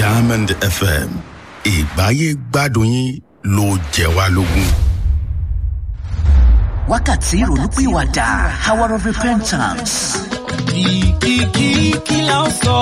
diamond fm ìgbáyé gbádùn yín ló jẹ wá lógún. wákàtí ìrònúpìwàdà hour of repentance. kìkìkì kí la ó sọ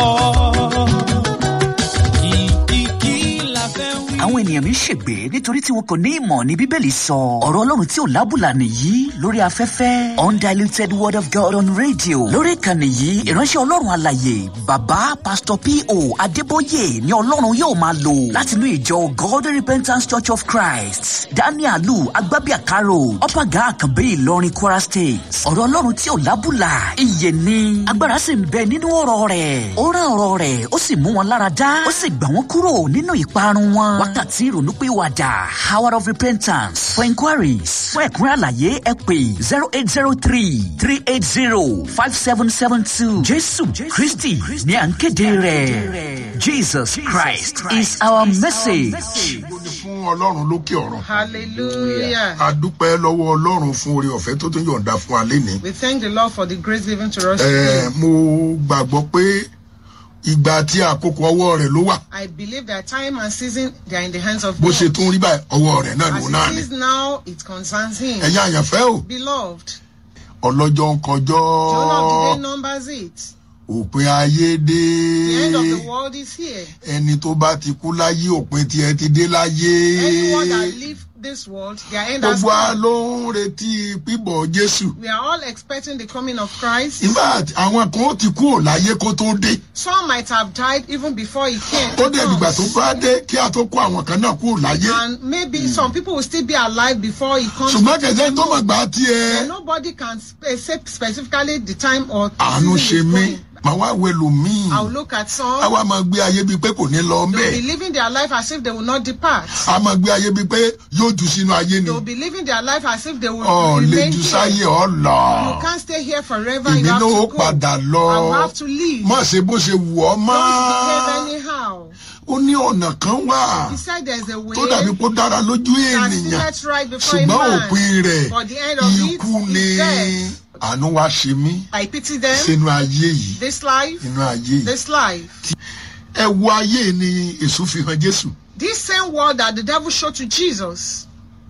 kìkìkì la fẹ́ wí. àwọn ènìyàn mi ń ṣègbè nítorí tí wọn kò ní ìmọ̀ ní bíbélì sọ ọ̀rọ̀ ọlọ́run tí ò lábùlà nìyí lórí afẹ́fẹ́ undiluted word of god on radio lórí ìkànnì yìí ìránṣẹ́ ọlọ́run àlàyé bàbá pastor po adébóyè ni ọlọ́run yóò máa lò látinú ìjọ god repentance church of christ danielu agbábíàkárò ọ̀pàgà àkànbí ìlọrin kwara state ọ̀rọ̀ ọlọ́run tí ò lábùlà iye ni agbára sì ń bẹ nínú ọ̀rọ̀ rẹ̀ ó rán ọ̀rọ̀ rẹ̀ ó sì mú wọn lára dá ó sì gbà wọ́n kúrò nínú ìparun wọn wákàtí ìrònúpìwàdà hour of repentance for inquiries fún ẹ̀kúnrẹ́ àlàyé ẹ pè zero eight zero three three eight zero five seven seven two jésù kristi ní à ń kéde rẹ̀ jesus christ is our message. Ògo ni fún ọlọ́run lókè ọ̀run. Hallelujah. a dúpẹ́ lọ́wọ́ ọlọ́run fún oore ọ̀fẹ́ tó tún yọ̀ǹda fún wa lénìí. We thank the Lord for the grace given to us Ẹ, today. mo gbàgbọ́ pé ìgbà tí àkókò ọwọ́ rẹ̀ ló wà I believe that time and season they are in the hands of bó God. ṣe tún rí báyìí ọwọ́ rẹ̀ náà As ló náà it ni. is now, it concerns Him. ẹ̀yin àyànfẹ́ o Beloved, ọlọ́jọ́ ń kọjọ́ the owner of the day numbers it. òpin ayé dé The end of the world is here. ẹni tó bá ti kú láyé òpin tiẹ̀ ti dé láyé Anyone that leave this world, their end has gbogbo wa come. ló ń retí pípọ̀ jésù We are all expecting the coming of Christ. ìgbà àwọn kan ó ti kú ò láyé kó tó dé Some might have died even before He came. ó dé ìgbà tó bá dé kí a tó kó àwọn kan náà kú ò láyé And maybe some people will still be alive before He comes. ṣùgbọ́n kẹ̀sẹ́ tó mọ̀ gbà tiẹ̀ And nobody can spe- say specifically the time or àánú season ṣe is mí going. màá wá wo ẹlòmíì I will look at some. a wá máa gbé ayé bíi pé kò ní lọ They will be bẹ́ẹ̀ living their life as if they will not depart. a máa gbé ayé bíi pé yóò jù sínú ayé ni They will be living their life as if they will ọ̀ lè remain jù here. sáyé ọ̀ lọ You can't stay here forever. èmi You have náà ó to go. padà lọ I will have to leave. má ṣe bó ṣe wù ọ́ mọ́ Don't behave anyhow. ó ní ọ̀nà kan wà He said there's a way tó dàbí kó dára lójú that ènìyàn seemeth right before a ṣùgbọ́n man. òpin rẹ̀ But the end of it ikú ni is death. àánú wá ṣe mí I pity them. sínú ayé yìí This life, inú ayé yìí this life. ẹ wo ayé ni èso fi hàn jésù This same word that the devil showed to Jesus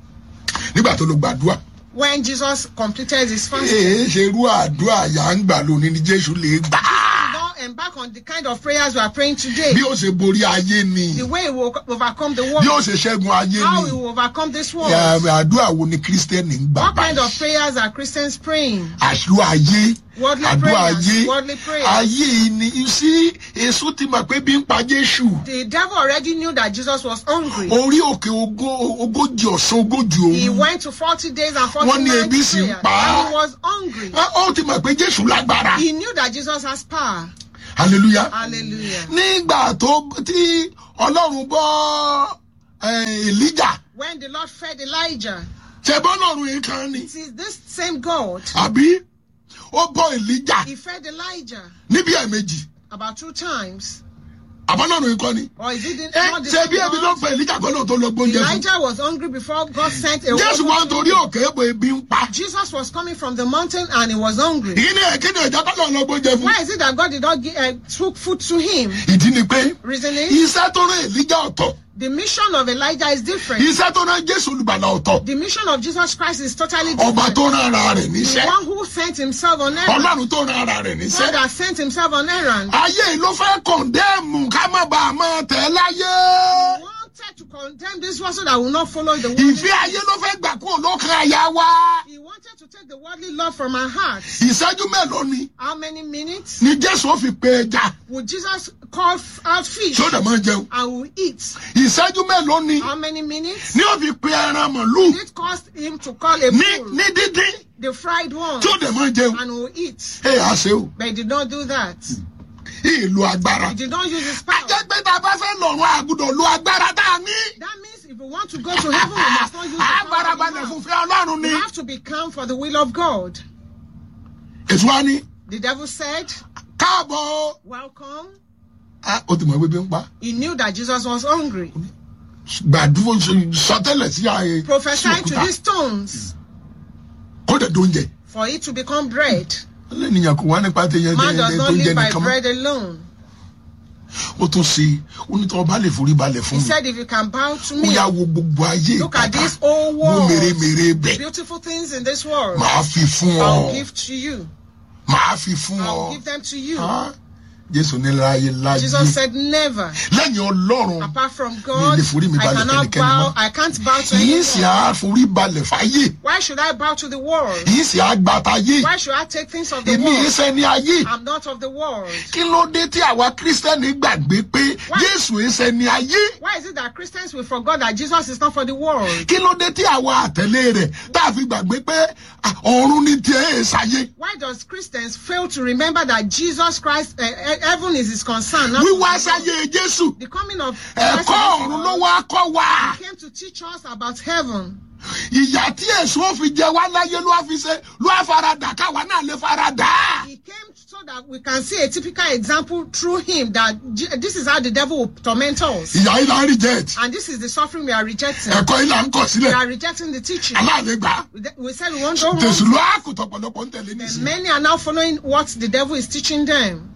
nígbà tó ló gbàdúrà when Jesus completed his fasting. èé ṣe irú àdúrà yà ń gbà lónìí ni jésù lè gbà Don't embark on the kind of prayers we are praying today. bí ó ṣe borí ayé ni The way he will overcome the bí world. ó ṣe ṣẹ́gun ayé How ni he will overcome this world. Ẹ, àdúrà wo ni kírísítẹ́nì ń gbà What kind of báyìí prayers are Christians praying? àdúrà ayé Worldly àdúrà prayers, ayé worldly prayers. ayé ni sí èso ti mọ̀ pé bí ń pa jésù The devil already knew that Jesus was hungry. orí òkè ogó- ogójì ọ̀sán ogójì He òru went to 40 days and 40 Wọ́n ní nights ebi sì ń prayer. pa á. And he was hungry. Á, ó ti mọ̀ pé jésù lágbára He knew that Jesus has power. hallelujah Hallelujah. nígbà tó tí ọlọ́run bọ́ eh, elijah When the Lord fed Elijah, ṣẹ̀bọ́n ọlọ́run yìí kan ni it is this same God. àbí ó bọ́ elijah He fed Elijah níbi ẹ̀mejì about two times. àbọ́lọ́run yìí kọ́ ni Or is it the- ẹ not the ṣe bí same ebi ló God? fẹ́ elijah kọ́ ló tó lọ gbóúnjẹ fún Elijah was hungry before God sent a jésù wa word. nítorí òkè èbò ebi ń pa Jesus was coming from the mountain and he was hungry. ìyí ni ẹ̀kí ni ìjà kọ́ lọ gbóúnjẹ fún Why is it that God did not give, uh, took food to him? ìdí ni pé Reasoning? iṣẹ́ tó rán elijah ọ̀tọ̀ The mission of Elijah is different. iṣẹ́ tó rán jésù olùgbàlà ọ̀tọ̀ The mission of Jesus Christ is totally ọba different. tó rán ara rẹ̀ The níṣẹ́ one who sent himself on errand. ọlọ́run tó rán ara rẹ̀ God níṣẹ́ that sent himself on errand. ayé yìí ló fẹ́ kọ̀ndẹ́ẹ̀mù ká má bàa máa tẹ̀ láyé He wanted to condemn this one so that will not follow the worldly. ìfẹ́ ayé ló fẹ́ gbà kúrò lọ́kàn àyà wa He wanted to take the worldly love from our hearts. ìṣẹ́jú mélòó ni How many minutes ni jésù ó fi pe ẹja would Jesus call f- out fish tí ó dẹ̀ máa jẹun and will eat? ìṣẹ́jú mélòó ni How many minutes? ni ó fi pe ẹran màlúù It cost him to call a ní bull, ní dídín the fried one, tí ó dẹ̀ máa jẹun and will eat. ẹ á ṣe o But he did not do that. ìlú agbára He did not use his power. ajẹ́ pé tá a bá fẹ́ lọ́rùn àgùdọ̀ lo agbára tá a ní That means if we want to go to heaven, we must not use the power agbára we balẹ̀ have. fún fẹ́ ọlọ́run ni We have to be calm for the will of God. ètò wa ni The devil said, káàbọ̀ o. Welcome. Ah, ó ti mọ̀ pé bí ń pa He knew that Jesus was hungry. gbàdúró sọtẹ́lẹ̀ sí ààyè sí Prophesy to òkúta these stones kó dẹ̀ dóúnjẹ for it to become bread. lẹ́nìyàn kò wá nípa tẹ̀yẹ Man does tẹ̀yẹ not tó ń jẹ live by nìkan mọ́ bread alone. ó tún ṣe onítọ̀ ọba lè forí balẹ̀ fún He mi said, if you can bow to ó me, yà wo gbogbo ayé look at ìpàdà this whole mo world, mèremère bẹ̀ beautiful things in this world, màá fi fún ọ I'll give to you. màá fi fún I'll ọ give them to you. Ah, jésù ní láyé láyé Jesus said, never. lẹ́yìn ọlọ́run Apart from God, lè forí mi I balẹ̀ cannot fẹ́nikẹ́ni bow. mọ́. I can't bow to yìí sì anyone. á forí balẹ̀ fáyé Why should I bow to the world? yìí sì á gbàtàyé Why should I take things of the èmi yìí world? sẹ́ni ayé I'm not of the world. kí ló dé tí àwa kírísítẹ́nì gbàgbé pé Why? jésù yìí sẹ́ni ayé Why is it that Christians will forget that Jesus is not for the world? kí ló dé tí àwa àtẹ̀lé rẹ̀ tá a fi gbàgbé pé ah, ọ̀run ní tiẹ̀ ẹ̀ ṣayé Why does Christians fail to remember that Jesus Christ, uh, uh, heaven is his concern? Not wíwá the world? sáyé jésù The coming of ẹ̀kọ́ ọ̀run ló wá kọ́ wa He came to teach us about heaven. ìyà tí èso ó fi jẹ wá láyé ló wá fi ṣe ló wá faradà káwa náà lè faradà. He came so that we can see a typical example through him that J- this is how the devil will torment us. ìyà yìí là ń reject And this is the suffering we are rejecting. ẹ̀kọ́ yìí là ń kọ̀ We sílẹ̀ are rejecting the teaching. aláàlẹ́ gbà á. We de- We said we won't go jésù wrong. ló á kò tọ̀pọ̀lọpọ̀ ń tẹ̀lé And nísìnyí. many are now following what the devil is teaching them.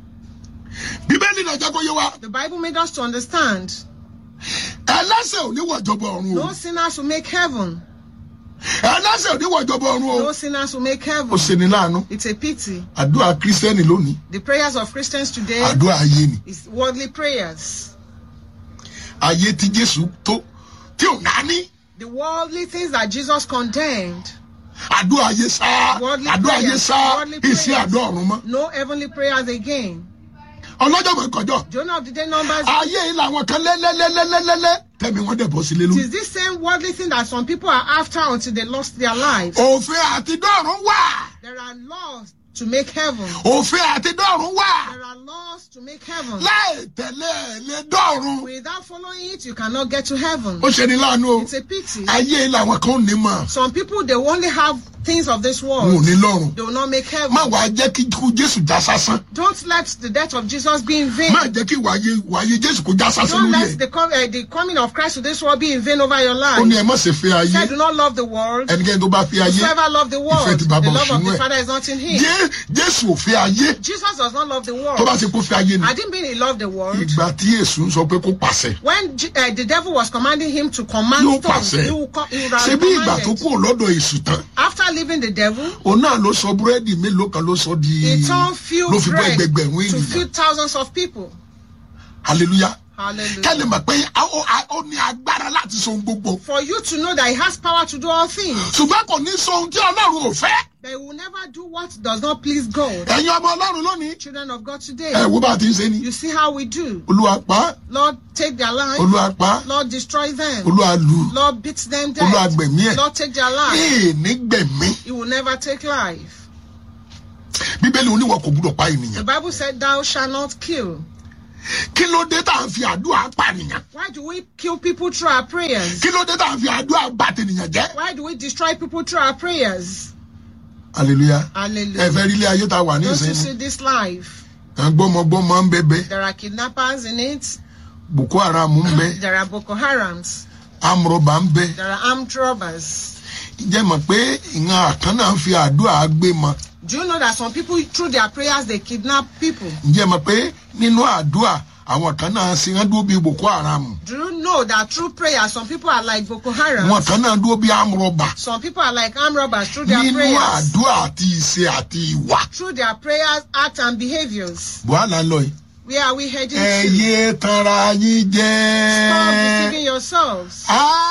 bíbélì náà jẹ́ kó yé wa The Bible made us to understand ẹlẹ́sẹ̀ ò ní wọ̀jọba ọ̀run o no sinners will make heaven. ẹlẹ́sẹ̀ ò ní wọ̀jọba ọ̀run o No sinners will make ó heaven. ṣe ni láàánú It's a pity. àdúrà kírísítẹ́nì lónìí The prayers of Christians today àdúrà ayé ni is worldly prayers. ayé tí jésù tó tí ò náání The worldly things that Jesus condemned. àdúrà ayé sá Worldly àdúrà ayé prayers, sá worldly ìsí prayers. àdúrà ọ̀run mọ́ No heavenly prayers again. ọlọ́jọ́ mọ̀ kọjọ́ Jonah of the day numbers. ayé yìí làwọn kan lẹ́lẹ́lẹ́lẹ́lẹ́lẹ́ tẹ̀mí wọn dẹ̀ bọ́ sílé It lórí. is this same worldly thing that some people are after until they lost their lives. òfin àti dọ́run wà There are laws to make heaven. òfin àti dọ́run wà There are laws to make heaven. láì tẹ̀lé ẹ̀ lé dọ́run. Without following it, you cannot get to heaven. ó ṣe ni láàánú o It's a pity. ayé yìí làwọn kan ò ní mọ̀ Some people they only have things of this wọn ò world. ní lọ́run. They will not make heaven. má wàá jẹ́ kí ikú jésù já sásán Don't let the death of Jesus be in vain. má jẹ́ kí wàyé wàyé jésù kó já sásán Don't lórí let ẹ̀. the, com- uh, the coming of Christ to this world be in vain over your ó ní life. ẹ má ṣe fẹ́ ayé Say, do not love the world. ẹnikẹ́ni tó bá fi ayé Whoever love the world, ìfẹ́ ti the bàbá love of òṣùnú the ẹ̀. Father is not in him. Jé- jésù ò fẹ́ ayé Jesus does not love the tó bá world. ṣe kó fẹ́ ayé ni I didn't mean he loved the world. ìgbà tí èṣù ń sọ pé kó pàṣẹ When J- uh, the devil was commanding him to command yóò stones, pàṣẹ he will, co- he would have ṣe bí ìgbà tó commanded. kúrò lọ́dọ̀ èṣù tán After leaving the devil, òun náà ló sọ búrẹ́dì mélòó kan ló sọ di he turned few ló fi bọ́ bread ẹgbẹgbẹ̀rún to ènìyàn feed thousands of people. hallelujah Hallelujah. kẹ́lẹ̀ mọ̀ pé a- ó a- ó ní agbára láti so ohun gbogbo For you to know that he has power to do all things, ṣùgbọ́n kò ní so ohun tí ọlọ́run ò fẹ́ but he will never do what does not please God. ẹ̀yin ọmọ ọlọ́run lónìí Children of God today, ẹ̀ wo bá a ti ń ṣe ni you see how we do. olúwa pa á, Lord, take their life. olúwa pa á, Lord, destroy them. olúwa lù ú, Lord, beat them olúwa dead. gbẹ̀mí ẹ̀ Lord, take their life. ee nígbẹ̀mí He will never take life. bíbélì oníwọ̀ kò gbúdọ̀ pa The ènìyàn Bible said, Thou shalt not kill. kí ló dé tá à ń fi àdúrà pànìyàn Why do we kill people through our prayers? kí ló dé tá à ń fi àdúrà bà tènìyàn jẹ́ Why do we destroy people through our prayers? hallelujah ẹ Hallelujah. fẹ́ rí ilé ayé tá a wà ní Don't you ìsẹ́yìn see this life? gbọ́mọgbọ́mọ ń bẹ̀bẹ̀ There are kidnappers in it. boko haram ń bẹ There are Boko Harams. amúrọ̀bà ń bẹ There are armed robbers. jẹ́ mọ̀ pé ìran àkànnà ń fi àdúrà gbé mọ Do you know that some people, through their prayers, they kidnap people? ǹjẹ́ mọ̀ pé nínú àdúrà àwọn kan náà ṣe wọ́n dúró bí boko haram Do you know that through prayer, some people are like Boko Haram? wọn kan náà dúró bí amúrọ̀bà Some people are like armed robbers through their nínú prayers. àdúrà àti ìṣe àti ìwà Through their prayers, acts, and behaviors. buhala lọ yìí Where are we heading ẹ to? yé tanra yín Stop jẹ́ deceiving yourselves.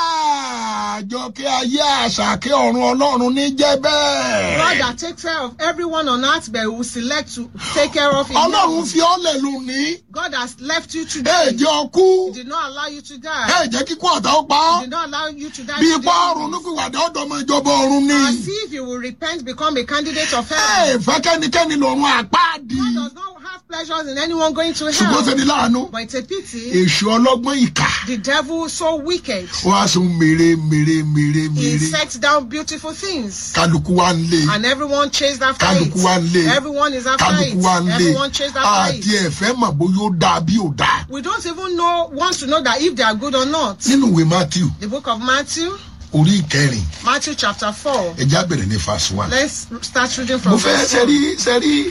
àjọkẹ́ ayé àṣàkẹ́ ọ̀run ọlọ́run ní jẹ́ God bẹ́ẹ̀ that takes care of everyone on earth, but will select to take care of in ọlọ́run heaven. fi ọ́lẹ̀ lónìí God has left you ẹ today. jẹ́ ọkú He did not allow you to ẹ die. jẹ́ kíkú ọ̀tá ó pa ọ́. He did not allow you to die. bí today. ipá ọrùn nípìnwàdà ọdọmọ ìjọba ọrùn ni. As if you will repent, become a candidate of ẹ heaven. fẹ́ kẹ́nikẹ́ni lọ́rùn àpáàdì. God does not have pleasures in anyone going to ṣùgbọ́n ṣe hell. ni láàánú. But it's a pity. èṣù ọlọ́gbọ́n ìkà. The devil is so wicked. wọ́n á sun mèrè mèrè mèrè He mèrè. sets down beautiful things. kálukú wa ń lé. And everyone chased after it. kálukú wa ń lé. Everyone is after kálukú wa ń it. lé. Everyone chased after àti it. ẹ̀fẹ́ mọ̀ bóyá ó dáa bí ò dáa. We don't even know, want to know that if they are good or not. nínú ìwé matthew The book of Matthew, orí ìkẹrin Matthew chapter 4. ẹja bẹ̀rẹ̀ ní verse one. Let's start reading mo from fẹ́ verse 1. sẹ́rí sẹ́rí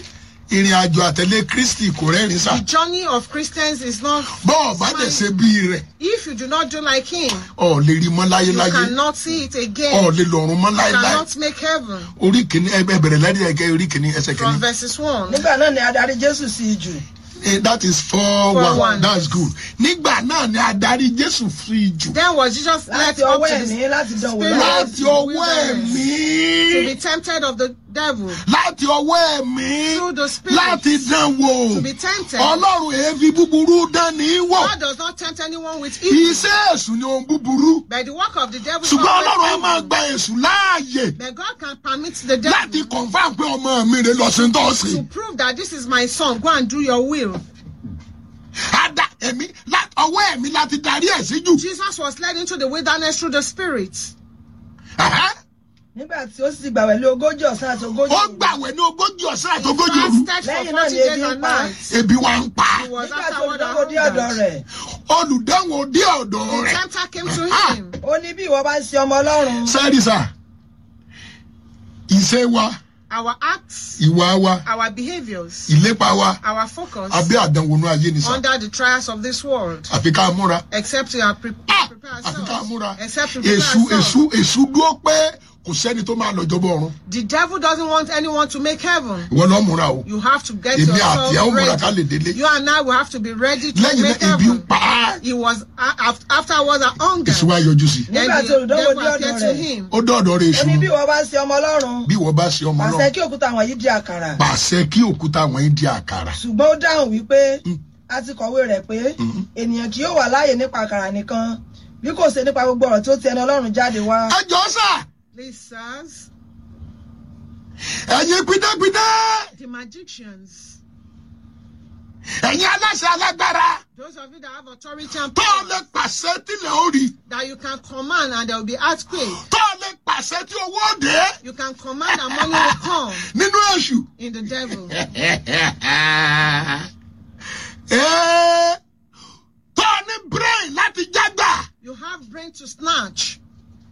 ìrìn àjò àtẹ̀lé kristi kò rẹ́rìn sà The journey of Christians is not. bọ́ọ̀ bá dẹ̀ ṣe bí rẹ̀ If you do not do like him, ọ̀ lè rí mọ́ you láyéláyé cannot see it ọ̀ again. lè lọ́rùn mọ́ You láyéláyé cannot make heaven. orí kìíní ẹ bẹ̀rẹ̀ lẹ́dí ẹ̀gẹ́ orí kìíní ẹsẹ̀ From kìíní verses 1. nígbà náà ni adarí jésù sí ijù Eh, that is four, Four one. one. that's good nígbà náà ni adarí jésù fi jù Then was Jesus led láti up ọwọ́ to ẹ̀mí the láti dán wò Spirit. láti láti ọwọ́ ẹ̀mí to be tempted of the devil, láti ọwọ́ ẹ̀mí Through the Spirit. láti dán wò to be tempted. ọlọ́run èéfi búburú dán ní wò God does not tempt anyone with evil, iṣẹ́ èṣù ni ohun búburú but the work of the devil is ṣùgbọ́n always ọlọ́run á máa evil. gba èṣù láàyè But God can permit the láti devil confam pé ọmọ mi rè lọ sí ń tọ́ sí to prove that this is my son. Go and do your will. ada ẹ̀mí lá- ọwọ́ ẹ̀mí láti darí ẹ̀ sí jù Jesus was led into the wilderness through the Spirit. Ẹ̀hẹ́. nígbà tí ó sì gbàwẹ̀ lé ogójì ọ̀sán àti ogójì ó òru. gbàwẹ̀ ní ogójì ọ̀sán àti He ogójì òru fasted Lẹ́yìn for náà 40 ni ebi days ń and pa. nights. ebi wa ń pa He was nígbà tí afterward olùdókòwò dé ọ̀dọ̀ hungered. rẹ̀ olùdáhùn dé ọ̀dọ̀ The rẹ̀ tempter came to Ah. him. ó ní bí ìwọ bá ń ṣe ọmọ ọlọ́run sẹ́ẹ̀rì sà ìṣe wa Our acts, ìwà wa our behaviors, ìlépa wa our focus abẹ́ àdánwò inú ayé ni sà under the trials of this world. àfi ká múra Except we are pre- Ah! prepare àfi ká múra ourselves. Except we prepare èṣù èṣù ourselves. èṣù dúró pé kò sẹ́ni tó máa lọ jọbọ ọ̀run The devil doesn't want anyone to make heaven. ìwọ lọ múra o You have to get èmi yourself àti ẹ̀ ó múra ká lè ready. délé You and I will have to be ready to lẹ́yìn make náà ebi ń heaven. pa á He was a- af- afterwards a hunger. èṣù wa yọjú sí Then Nígbà tí the olùdánwò devil dé ọ̀dọ̀ appeared to rẹ̀. him. ó dọ̀dọ̀ rẹ̀ ó ní bí èṣù ìwọ bá ń ṣe ọmọ ọlọ́run bí ìwọ bá ṣe ọmọ pàṣẹ náà kí òkúta wọ̀nyí di àkàrà pàṣẹ kí òkúta wọ̀nyí di àkàrà ṣùgbọ́n ó dáhùn wípé a ti kọ̀wé rẹ̀ pé ènìyàn kì yóò wà láàyè nípa àkàrà nìkan bí kò ṣe nípa gbogbo ọ̀rọ̀ tó ti ẹnu ọlọ́run jáde wá. ẹ jọ sà Please, sirs, ẹ̀yin pídẹ́pídẹ́ the magicians, ẹ̀yin aláṣẹ alágbára those of you that have authority and tó o power, lè pàṣẹ tílẹ̀ ó rí that you can command and there will be earthquake. tó o lè pàṣẹ tí owó ó dé You can command and money will come nínú èṣù. in the devil. Ee, tó o ní brain láti jágbà. You have brain to snatch.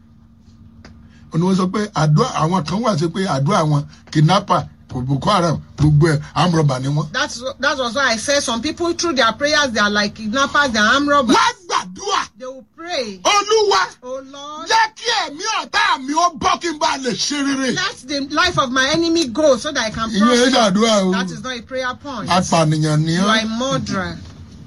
òní wọ́n sọ pé àdúrà àwọn kan wà sí pé àdúrà àwọn kidnapper boko haram gbogbo ẹ̀ amúrọ̀bà ni wọ́n. That's that was why I said some people through their prayers they are like kidnappers, they are armed robbers. wọ́n gbàdúrà They will pray. olúwa Oh Lord, jẹ́ kí ẹ̀mí ọ̀tá mi ó bọ́ kí n bá lè ṣe rere. let the life of my enemy go so that I can ìyẹn ẹ̀ prosper. ṣàdúrà o That is not a prayer point. apànìyàn ni You ọ́ are a murderer.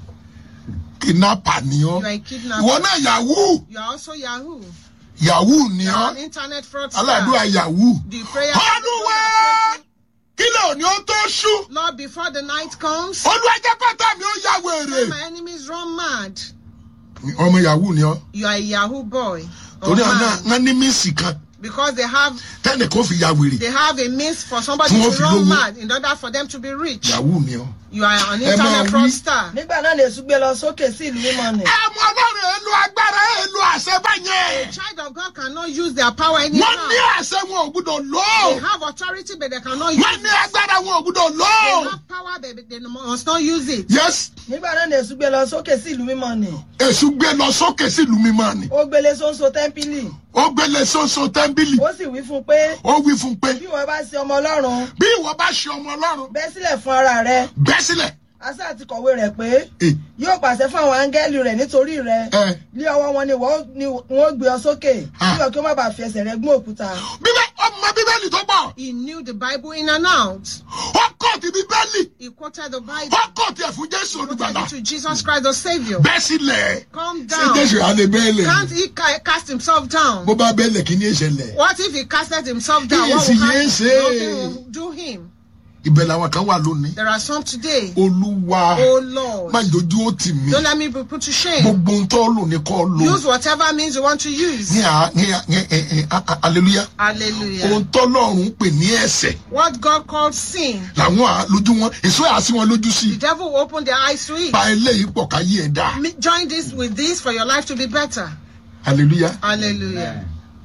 kidnapper ni ọ́ You are a kidnapper. ìwọ náà yahoo You are also Yahoo. yahoo ni You are ọ́ an internet fraudster. aládùúrà yahoo. The prayer. olúwa kí lè òní ó tó ṣú Lord, before the night comes, olúwa jẹ́ pátá mi ó ya let wèrè. my enemies run mad. ọmọ yahoo ni ọ́ You are a Yahoo boy. or torí ọ̀nà man. wọn ní mísì kan Because they have tẹ́nì kó fi ya wèrè they have a means for somebody Tí wọ́n to fi run lówó. mad in order for them to be rich. yahoo ni ọ́. You are an Ẹ máa internet wí. fraudster. nígbà náà ni èṣù gbé lọ sókè sí ìlú mímọ́ nì. ẹ mọ ọlọ́run èlò agbára èlò àṣẹ A báyẹn child of God cannot use their power anyhow. wọ́n ní àṣẹ wọn ò gbúdọ̀ lò They ó have authority, but they cannot use wọ́n it. ní agbára wọn ò gbúdọ̀ lò They ó. have power, but they must not use it. yes nígbà náà ni èṣù gbé lọ sókè sí ìlú mímọ́ nì. èṣù gbé lọ sókè sílùú mímọ́ ni ó gbélé sóńsó tẹ́ḿpìlì ó gbélé sóso tẹ́ḿbìlì ó sì wí fún un pé ó wí fún un pé bí ìwọ bá ṣe ọmọ ọlọ́run bí ìwọ bá ṣe ọmọ ọlọ́run bẹ́ sílẹ̀ fún ara rẹ bẹ́ sílẹ̀ asa àti kọ̀wé rẹ̀ pé Eh, yóò pàṣẹ fún àwọn áńgẹ́lì rẹ̀ nítorí rẹ̀ Eh. lé ọwọ́ wọn ni wọ́n ni wọ́n gbé ọ sókè Ah. kí wọ́n kí ó má bàa fi ẹsẹ̀ rẹ̀ gún òkúta. bíbẹ́ ọmọ bíbélì tó pọ̀ He knew the Bible in and out. ó kọ́ ti bíbélì He quoted the Bible. ó kọ́ tiẹ̀ fún jésù Quoted olùgbàlà it to Jesus Christ the Savior. bẹ́ sílẹ̀ Calm ṣé down. jésù alẹ́ bẹ́ẹ̀lẹ̀ Can't he ca- cast himself down? bó bá bẹ́ẹ̀lẹ̀ kí ni ìṣẹ̀lẹ̀ What if he casted himself down? What Yes, will happen? yes, Nothing eh. will do him. ibẹ̀ làwọn kan wà lónìí There are some today. olúwa Oh Lord. má dojú ó tì mí Don't let me be put to shame. gbogbo ń tọ́ lò ní kọ́ lò Use whatever means you want to use. ní à ní à ní ẹ ẹ a- a- hallelujah Hallelujah. ohun tọ́lọ́run pè ní ẹ̀sẹ̀ What God called sin, làwọn à- lójú wọn èso yà sí wọn lójú sí the devil will open their eyes to it. pa eléyìí pọ̀ ká yí ẹ̀ dá Mi- Join this with this for your life to be better. hallelujah Hallelujah.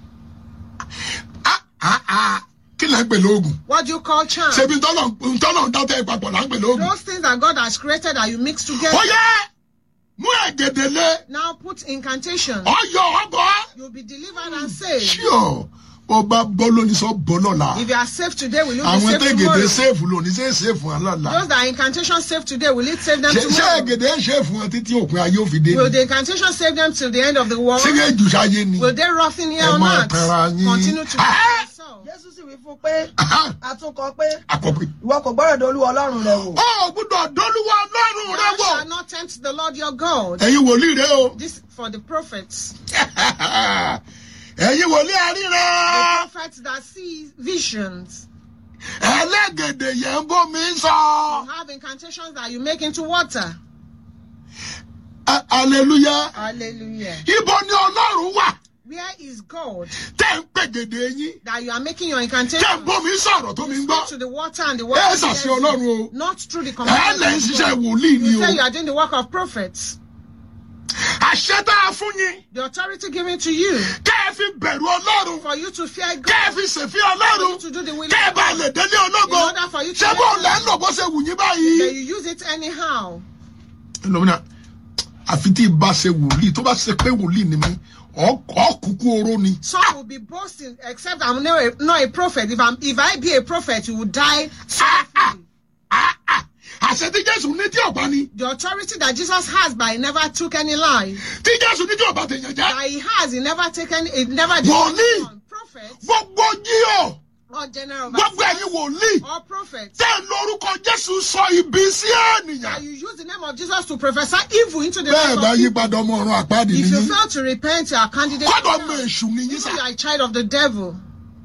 ah ah ah kí là ń pè lóògùn What do you call charm? ṣebí ntọ́lọ̀ ntọ́lọ̀ dátẹ́ ìpapọ̀ là ń pè lóògùn Those things that God has created that you mix together. ó yẹ mú ẹ̀gẹ̀dẹ̀ lé Now put incantation. ọyọ ọbọ You'll be delivered and saved. ṣíọ ó bá bọ́ lónìí sọ bọ́ lọ́la If you are saved today, will you be àwọn saved tẹ́gẹ̀dẹ̀ tomorrow? sèfù lónìí ṣe é sèfù wọn lọ́la Those that are incantation saved today, will it save them ṣe ṣe tomorrow? ẹ̀gẹ̀dẹ̀ sèfù wọn títí òpin ayé òfin dé Will the incantation save them till the end of the world? ṣé kẹ́ jù sáyé ni Will they rotting here ẹ on máa earth? tẹra yín Continue to Ah! be themselves. jésù sì wí fún pé àtúnkọ pé àkọ́pẹ́. ìwọ kò gbọ́dọ̀ dolúwa ọlọ́run rẹ wò ó gbúdọ̀ dọ́lúwa lọ́rùn rẹ Thou wọ̀ shalt not tempt the Lord your God. ẹ̀yin wòlíì rẹ o This for the prophets. ẹ̀yin wòlíì àríran The prophets that see visions. ẹlẹ́gẹ̀dẹ̀ yẹn ń bómi sọ You have incantations that you make into water. A- hallelujah Hallelujah. ibo ni ọlọ́run wà Where is God tẹ́ ń pègèdè yín that you are making your tẹ́ ń incantation? bómi sọ̀rọ̀ tó mi ń gbọ́ Speak to the water and the ẹ water. ṣàṣẹ hears you. ọlọ́run o Not through the ẹ command lẹ́ ń of ṣiṣẹ́ God. wòlíì ni You o say you are doing the work of prophets. àṣẹ tá a fún yín The authority given to you kẹ́ ẹ fi bẹ̀rù ọlọ́run for you to fear kẹ́ ẹ God. fi ṣèfì For ọlọ́run you to do the will kẹ́ ẹ of bá God. lè délé ológo In order for you to ṣé get bó lẹ́ ń there. lò bó ṣe wù yín báyìí. Then you use it anyhow. lómìnà àfi tí ìbá ṣe wòlíì tó bá ṣe pé wòlíì ni mí ọkùnkùn oró ni. Some will be boasting, except I'm not a, not a prophet. If I'm, if I be a prophet, you will die sorrowfully. Ah, ah, àṣẹ tí jésù ní tí ọba ni The authority that Jesus has, but he never took any life. tí jésù ní tí ọba tèèyàn jẹ́ That he has, he never taken, he never did Wòlíì. anyone. Prophets gbogbo jíò or general gbogbo ẹ̀yin overseers wòlíì or prophets. tẹ́ ẹ lórúkọ jésù sọ ibi sí ènìyàn That you use the name of Jesus to prophesy evil into the bẹ́ẹ̀ life bá of yí people. padà ọmọ ọ̀run àpáàdì If you nìyí fail to repent, you are candidate. kọ́dọ̀ to ọmọ hell. èṣù nìyí Even sá. you are a child of the devil.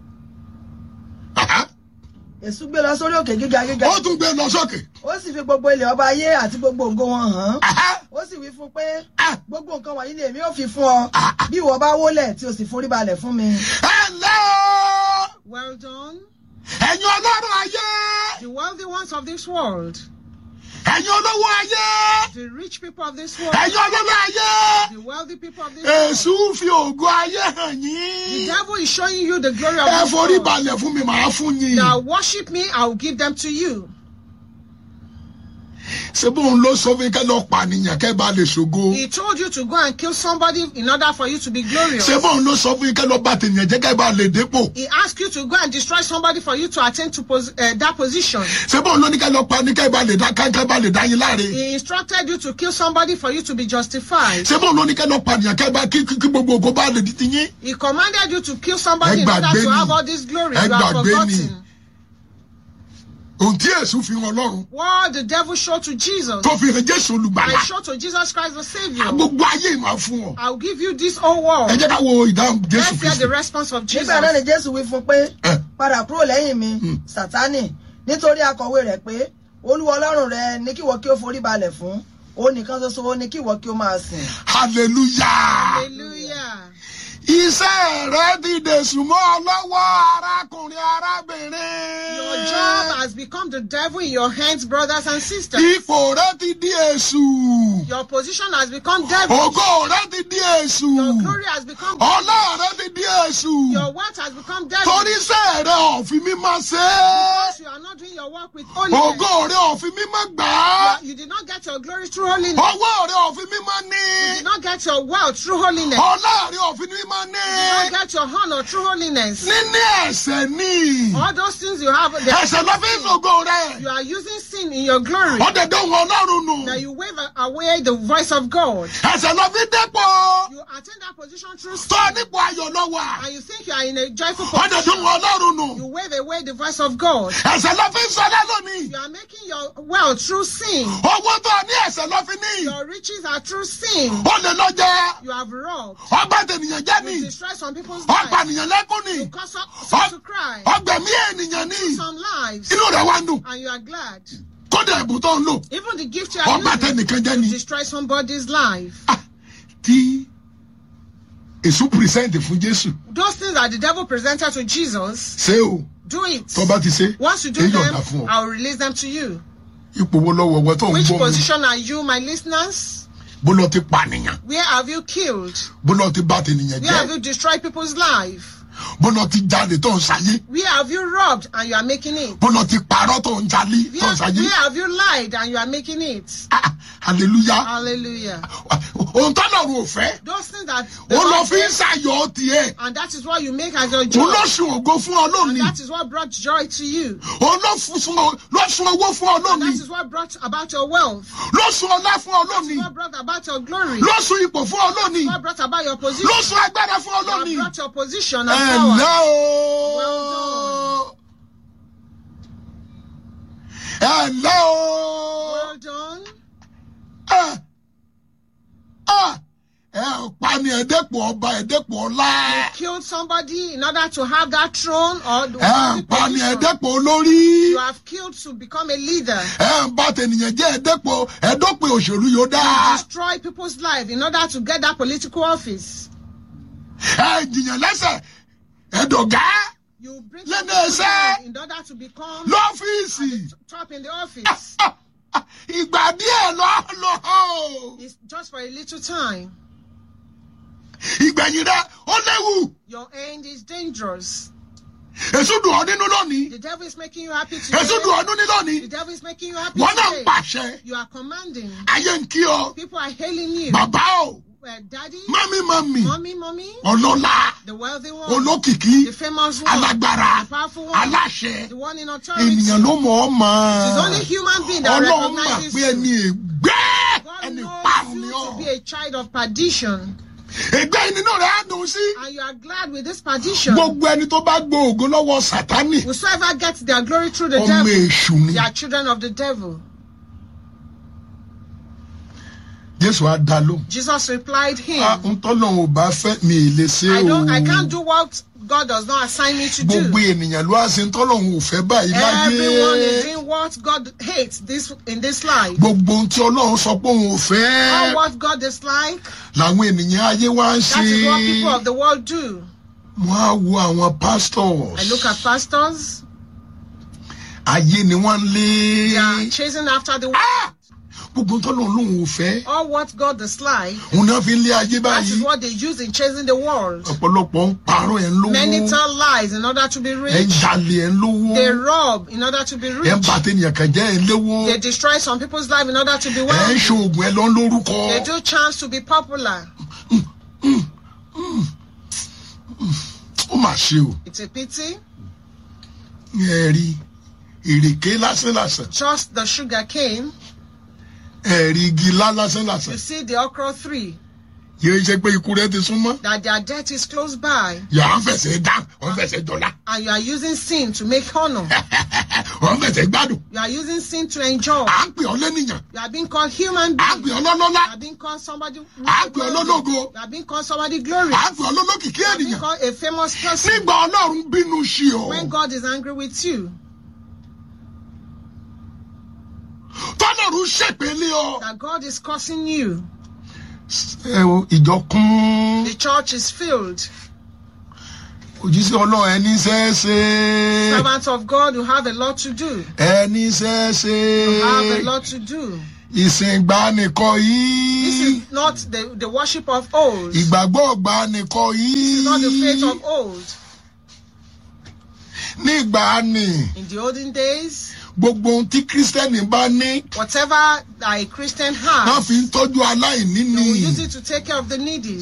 Àhá. èṣù gbé lọ sórí òkè gíga gíga ó tún gbé lọ sókè ó sì fi gbogbo ilẹ̀ ọba ayé àti gbogbo ògo wọn hàn án Àhá. ó sì wí fún pé Ah. gbogbo nǹkan wọ̀nyí ni èmi ò fi fún ọ bí ìwọ bá wólẹ̀ tí o sì forí balẹ̀ fún mi. ẹ ǹlẹ́ o Well done. ẹ̀yin ọlọ́run ayé The wealthy ones of this world, ẹ̀yin olówó ayé the rich people of this world, ẹ̀yin ọlọ́lá ayé the wealthy people of this world. èṣù fi ògo ayé hàn The yín devil is showing you the glory of ẹ this forí world. balẹ̀ fún mi màá fún yín Now worship me, I will give them to you. ṣé bóun ló sọ fún yín kẹ́ lọ pànìyàn kẹ́ bá lè ṣògo He told you to go and kill somebody in order for you to be glorious. ṣé bóun ló sọ fún yín kẹ́ lọ bá tènìyàn jẹ́ kẹ́ bá lè dépò He asked you to go and destroy somebody for you to attain to pos- uh, that position. ṣé bóun ló ní kẹ́ lọ pani kẹ́ bá lè dá ká kẹ́ bá lè dá yín láre He instructed you to kill somebody for you to be justified. ṣé bóun ló ní kẹ́ lọ pànìyàn kẹ́ bá kí kí kí gbogbo ògo bá lè di ti yín He commanded you to kill somebody Ẹ in order gbàgbé to ni. have all this glory. Ẹ You have gbàgbé ni. forgotten. ohun tí èṣù fi hàn ọlọ́run What the devil showed to Jesus, tó fi hàn jésù olùgbàlà I showed to Jesus Christ the Savior. gbogbo ayé ìmọ̀ fún ọ I'll give you this whole ẹ world. jẹ́ ká wo ìdáhùn jésù Let's hear kristu the response of Jesus. nígbà náà ni jésù wí fún pé ẹ padà kúrò lẹ́yìn mi sátánì nítorí akọ̀wé rẹ̀ pé olúwa ọlọ́run rẹ ní kíwọ kí ó forí balẹ̀ fún òun nìkan ṣoṣo ó ní kíwọ kí ó máa sìn. hallelujah Hallelujah. iṣẹ́ rẹ ti dèṣù mọ́ ọ lọ́wọ́ arákùnrin arábìnrin Your job has become the devil in your hands, brothers and sisters. ipò rẹ ti di èṣù Your position has become devil. ògo rẹ ti di èṣù Your glory has become devil. ọlá rẹ ti di èṣù Your wealth has become devil. torí iṣẹ́ rẹ òfin mímọ́ ṣe é Because you are not doing your work with holiness. ògo rẹ òfin mímọ́ gbà You, á are- you did not get your glory through holiness. owó rẹ òfin mímọ́ ní You did not get your wealth through holiness. You ọlá rẹ òfin mímọ́ ní did not get your honor through holiness. níní ẹ̀ṣẹ̀ ní All those things you have, they ẹ̀ṣẹ̀ ló fi ń ṣògo rẹ you are using sin in your glory. ọ̀dẹ̀dẹ̀ òun ọlọ́run nù That you wave away the voice of God. ẹ̀ṣẹ̀ ló fi dépò You attain that position through sin. tó nípò ayọ̀ ló wà And you think you are in a joyful ọ̀dẹ̀dẹ̀ position. òun ọlọ́run nù You wave away the voice of God. ẹ̀ṣẹ̀ ló fi ń sọlá lónìí You are making your wealth through sin. owó tó ní ẹ̀ṣẹ̀ ló fi ní Your riches are through sin. ó lè lọ jẹ You have robbed. ọgbà tènìyàn jẹ́ ní You destroy some people's ọgbà lives. nìyàn lẹ́kún ní You cause some, some to cry. ọgbẹ̀mí ènìyàn ní Some lives. inú rẹ̀ wá ń dùn And you are glad. kódà ẹ̀bùn tó ń lò Even the gift you are ọgbà using tẹnìkan jẹ́ to ní destroy somebody's life. Ah, tí èṣù pìrìsẹ́ǹtì fún jésù Those things that the devil presented to Jesus, ṣé o do it. tó bá ti ṣe Once you do èyí them, ọ̀dà fún ọ I will release them to you. ipò wo lọ́wọ́ ọwọ́ tó ń Which gbọ́ mi position are you, my listeners? bó lọ ti pànìyàn Where have you killed? bó lọ ti bá tènìyàn Where have jẹ́ you destroyed people's life? bọ́lá ti jalè tó ń ṣayé Where have you robbed and you are making it? bọ́lá ti parọ́ tó ń jalè tó Where, ń ṣayé where have you lied and you are making it? Ah, hallelujah Hallelujah. ohun tó lọ́run ò fẹ́ Those things that the ó lọ Lord fi ń gave, ṣàyọ̀ tiẹ̀ and that is what you make as your òun joy. ló sun ògo fún ọ And lónìí that is what brought joy to you. òun ló fún sun ọ- ló sun owó fún ọ And that lónìí is what brought about your wealth. ló sun ọlá fún ọ That is lónìí what brought about your glory. ló sun ipò fún ọ lónìí What brought about your position. ló sun agbára fún ọ What lónìí brought your position and ẹ power. ǹlẹ́ Well o ẹ ǹlẹ́ o Well done. ẹ ẹ ẹ pani ẹ̀dẹ́pọ̀ ọba ẹ̀dẹ́pọ̀ ọlá Killed somebody in order to have that throne or the ẹ the pani position. ẹ̀dẹ́pọ̀ olórí You have killed to become a leader. ẹ ń bá tẹnìyàn jẹ́ ẹ̀dẹ́pọ̀ ẹ̀dọ́pẹ̀ òṣèlú yóò dá You destroy people's life in order to get that political office. ẹ jìyàn lẹ́sẹ̀ ẹ̀dọ̀gá You bring Let people me say- down in order to become lọ́fíìsì top in the office. ìgbà díẹ̀ lọ lọ It's just for a little time. ìgbẹ̀yìn rẹ ó léwu Your end is dangerous. èso dùn ọ́ nínú lónìí The devil is making you happy today. èso dùn ọ́ nínú lónìí The devil is making you happy wọn náà ń today. pàṣẹ You are commanding. ayé ń kí ọ People are hailing you. bàbá o Uh, daddy, mami mami mommy, mommy, ọlọ́lá the wealthy one, olókìkí the famous one, alágbára the powerful one, aláṣẹ the one in authority. ènìyàn ló mọ̀ ọ́ mọ̀ It's only human being that ọlọ́run mà recognizes pé ẹni you. ègbé God ẹni knows parun you ni to ọ́ be a child of perdition, ègbé nínú rẹ̀ á dùn sí and you are glad with this perdition. gbogbo ẹni tó bá gbọ́ ògo lọ́wọ́ sátánì Whosoever gets their glory through the ọmọ devil, èṣù ni they are children of the devil. jésù á dá lóhùn. Jesus replied him, Ah, ń tọ́lọ́run ò bá fẹ́ mi ì lè ṣe I o. don't, I can't do what God does not assign me to gbogbo do. ènìyàn ló á ṣe ń tọ́lọ́run ò fẹ́ báyìí Everyone is láyé. doing what God hates this in this life. gbogbo ohun tí ọlọ́run sọ pé òun ò All fẹ́ what God dislike, làwọn ènìyàn ayé wá ń that is what people of ṣe. the world do. wọ́n á wo àwọn pastors. I look at pastors, ayé ni wọ́n ń they are lé. chasing after the Ah! gbogbo ohun tọ́lọ́run lòun ò fẹ́. all what God dislike. òun náà fi ń lé ayé That is báyìí. what they use in chasing the world. ọ̀pọ̀lọpọ̀ ń parọ́ ẹ̀ ń Many lówó. tell lies in order to be ẹ̀ ń rich. jalè ẹ̀ ń lówó. They rob in order to be ẹ̀ ń rich. bà tẹnìyàn kan jẹ́ ẹ̀ ń léwó. They destroy some people's life in order to be ẹ̀ ń wealthy. ṣoògùn ẹ̀ lọ ń lórúkọ. They do chance to be popular. ó mà ṣe o. It's a pity. ẹ̀rí ìrèké lásánlàsàn Just the sugar cane. ẹ̀rí igi lá You lásánlàsàn see the okra tree. yóò ṣe pé ikú rẹ ti súnmọ́ That their death is close by. yà á fẹsẹ̀ dá wọ́n fẹsẹ̀ jọlá And you are using sin to make honor. wọ́n fẹsẹ̀ gbádùn You are using sin to enjoy. à ń pè ọ́ lẹ́nìyàn You are being called human à ń being. pè You ọ́ lọ́lọ́lá are being called somebody. à ń pè ọ́ lọ́lọ́go You are being called somebody glory. à ń pè ọ́ lọ́lọ́kìkí You are being ènìyàn called a famous person. nígbà ọlọ́run bínú sí ọ When God is angry with you, tọ́lọ́run ṣèpele ọ. that God is cursing you, ẹ o ìjọ kún the church is filled. òjíṣẹ́ ọlọ́run ẹni ṣẹ́ẹ́ṣe Servants of God, you have a lot to do. ẹni ṣẹ́ẹ́ṣe You have a lot to do. ìsìn ìgbàanìkọ This yìí. is not the, the worship of old. This ìgbàgbọ́ ọgbà nìkan is not the faith yìí of old. nígbà ni In the olden days, gbogbo ohun tí kírísítẹ́nì bá ní whatever a Christian wọ́n has, fi ń tọ́jú aláìní they ni will use it to take care of the needy.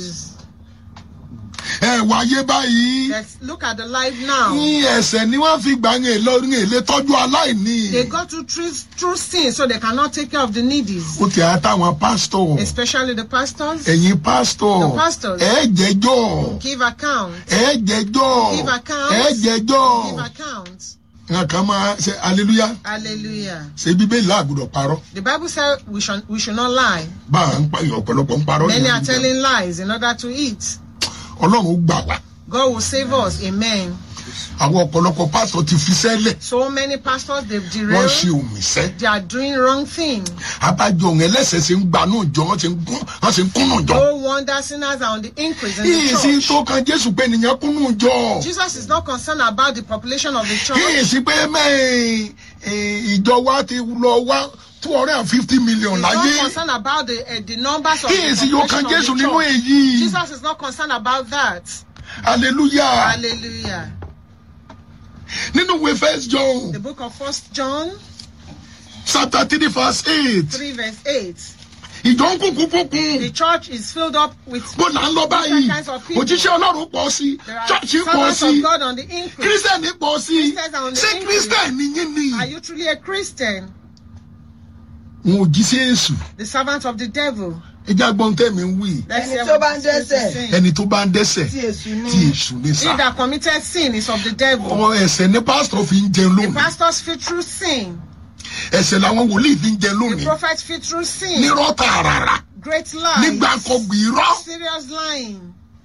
ẹ wáyé báyìí Let's look at the life now. ní ẹsẹ̀ ni wọ́n fi gbà yẹn lọ́rùn èlé tọ́jú aláìní They go through, through, through sin so they cannot take care of the needy, ó ti àtàwọn pásítọ̀ especially the pastors. ẹ̀yin pásítọ̀ The pastors. ẹ jẹ́jọ́ Give account. ẹ jẹ́jọ́ Give account. ẹ jẹ́jọ́ Give account. nǹkan kan máa ṣe hallelujah Hallelujah. ṣe bíbélì àgùdọ̀ parọ́ The Bible said we should, we should not lie. bá a ń pa ọ̀pọ̀lọpọ̀ ń parọ́ Many yẹn are telling lies in order to eat. ọlọ́run gbà wá. God will save us. Amen. àwọn ọ̀pọ̀lọpọ̀ pásítọ̀ ti fi sẹ́lẹ̀ So many pastors, they've wọ́n derailed. ṣe òmìṣẹ́ They are doing wrong thing. abájọ òun ẹlẹ́sẹ̀ ṣe ń gba náà jọ wọ́n ṣe ń gún wọ́n ṣe ń kúnnù jọ. No wonder sinners are on the increase in the yìí sí church. tó kan jésù pé nìyẹn kúnnù jọ. Jesus is not concerned about the population of the yìí church. sí pé mẹ́rin ìjọ wa ti lọ wá two hundred and fifty million He's not láyé. concerned about the, uh, the numbers of yìí the sí yóò kan population jésù of the nínú church. èyí. Jesus is not concerned about that. hallelujah Hallelujah. nínú ìwé first john The book of First John chapter three verse eight 3 verse 8. ìjọ ń kúkú fúnkún The church is filled up with bó là ń lọ báyìí different kinds of people. òjíṣẹ́ ọlọ́run pọ̀ sí There are chọ́ọ̀chì pọ̀ servants sí of God on the increase. kírísítẹ̀nì pọ̀ sí Christians are on the ṣé increase. kírísítẹ̀nì yín ni Are you truly a Christian? wọn ò jí sí èṣù The servant of the devil. ẹjẹ agbọn tẹmí ń wí Let's Ẹni hear tó what bá ń the Scripture dẹ́ṣẹ̀. says. ẹni tó bá ń dẹ́sẹ̀ tí èṣù ní tí èṣù ní He sá that committed sin is of the devil. ọ ẹsẹ̀ ní pásítọ̀ fi ń jẹun The lónìí pastors fit through sin. ẹsẹ̀ làwọn wòlíì fi ń jẹun The lónìí prophets fit through sin. nírọ́ tààràrà Great lies. nígbà kọgbì irọ́ Serious lying.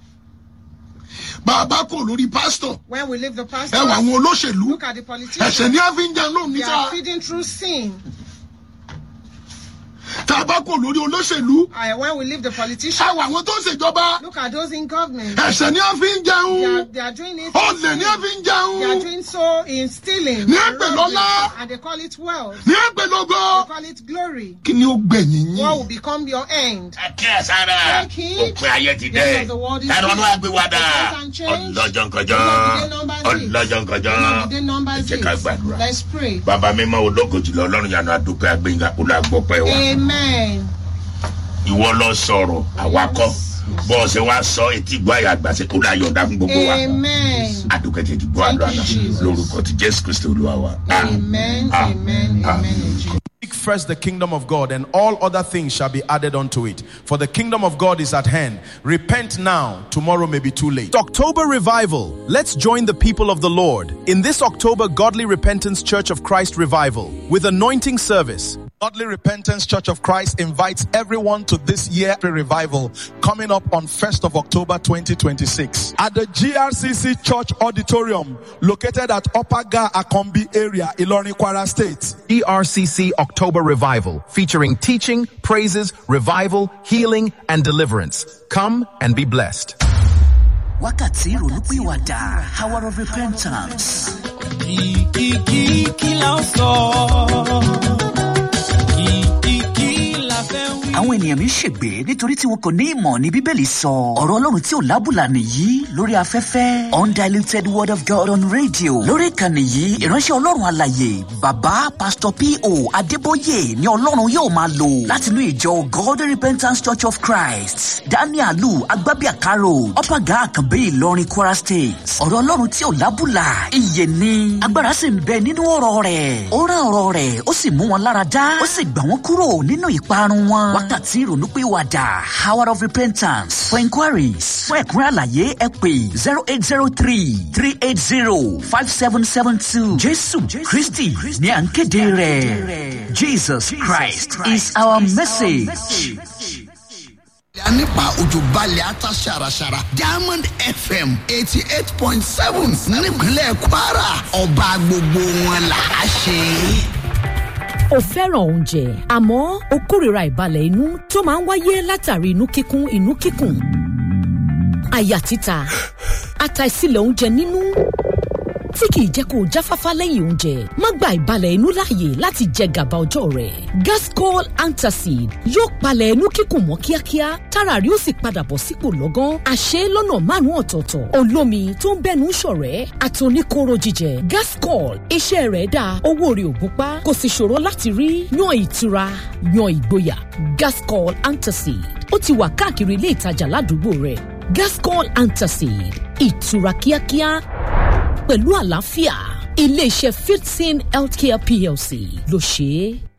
bàbá kò lórí pásítọ̀ When we leave the ẹ wà pastors, àwọn olóṣèlú look at the ẹsẹ̀ politicians. ní a fi ń jẹun lónìí They sá are feeding through sin. tàbá kò lórí olóṣèlú Uh, when we leave the ẹ politicians, wà àwọn tó ń ṣèjọba look at those in government. ẹsẹ̀ ní a fi ń They are, jẹun they are doing it. ọ̀lẹ̀ ní a fi ń They are jẹun doing so in stealing. Ní and ẹgbẹ̀ robbery, lọ́lá. And they call it wealth. ní ẹgbẹ̀lógó They call it glory. kí ni ó gbẹ̀yìn What will yín become your end? kí ẹ sára Take heed. òpin ayé ti The dé end of the world is tani wọn near. wá gbé wa dá The times and change. ọlọ́jọ́ nkọjọ́ The number six. ọlọ́jọ́ nkọjọ́ The number ẹ jẹ́ six. ká gbàdúrà Let's pray. bàbá mímọ́ ológo jùlọ ọlọ́run yanu adúpẹ́ agbẹ́yìnká olùgbọ́pẹ́ wa Amen. ìwọ lọ sọ̀rọ̀ àwakọ́ bọ́ọ̀sì wa sọ etí gbọ́ àyà àgbàṣe kó láyọ̀ ọ̀dà fún gbogbo wa Amen. adúpẹ́ tètè gbọ́ àdúrà náà Thank you, Jesus. lórúkọ ti jésù kristi olúwa wa. Amen. Ah. Amen. Ah. Amen. in Jesus' Seek first the kingdom of God, and all other things shall be added unto it. For the kingdom of God is at hand. Repent now, tomorrow may be too late. October Revival. Let's join the people of the Lord in this October Godly Repentance Church of Christ Revival with anointing service. Godly Repentance Church of Christ invites everyone to this year revival coming up on 1st of October 2026 at the GRCC Church Auditorium located at Upper Ga Akombi area, Ilorin Kwara State. ERCC October Revival, featuring teaching, praises, revival, healing, and deliverance. Come and be blessed. wákàtí ìrònúpìwàdà hour of repentance. Kìkìkì kí la ó sọ? Kìkìkì la fẹ́ wí. àwọn ènìyàn mi ń ṣègbè nítorí tí wọn kò ní ìmọ̀ ní bíbélì sọ ọ̀rọ̀ ọlọ́run tí ò lábùlà nìyí lórí afẹ́fẹ́ undiluted word of god on radio lórí ìkànnì yìí ìránṣẹ́ ọlọ́run àlàyé bàbá pastor po adébóyè ni ọlọ́run yóò máa lò látinú ìjọ god repentance church of christ danielu agbábíàkárò ọ̀pàgà àkànbí ìlọrin kwara state ọ̀rọ̀ ọlọ́run tí ò lábùlà ìyè ni agbára sì ń bẹ nínú ọ̀rọ̀ rẹ̀ ó rán ọ̀rọ̀ rẹ̀ ó sì mú wọn lára dá ó sì gbà wọ́n kúrò nínú ìparun wọn wákàtí ìrònúpìwàdà hour of repentance for inquiries fún ẹ̀kúnrẹ́ àlàyé ẹ pè zero eight zero three three eight zero five seven seven two jésù kristi ní à ń kéde rẹ̀ jesus christ is our message. nípa òjò balẹ̀ ata ṣàràṣàrà diamond fm eighty eight point seven nípínlẹ̀ kwara ọba gbogbo wọn là á ṣe. o fẹ́ràn oúnjẹ àmọ́ o kórìíra ìbalẹ̀ inú tó máa ń wáyé látàrí inú kíkún inú kíkùn àyà títa àtàìsílẹ̀ oúnjẹ nínú tí kìí jẹ́ kó o jáfáfá lẹ́yìn oúnjẹ má gba ìbalẹ̀ inú láàyè láti jẹ gàba ọjọ́ rẹ̀ gascol antacid yóò palẹ̀ inú kíkùn mọ́ kíákíá tára rí ó sì padà bọ̀ sípò lọ́gán àṣẹ lọ́nà márùn-ún ọ̀tọ̀ọ̀tọ̀ olómi tó ń bẹ́nu ṣọ̀rẹ́ àtòníkóró jíjẹ gascol iṣẹ́ rẹ̀ dáa owó rẹ̀ ò gúnpá kò sì ṣòro láti rí yan ìtura yan ìgboyà gascol antacid ó ti wà káàkiri ilé ìtajà ládùúgbò rẹ̀ gascol antacid ìtura kíákíá pẹ̀lú àlàáfíà iléeṣẹ́ fifteen healthcare plc ló ṣe é.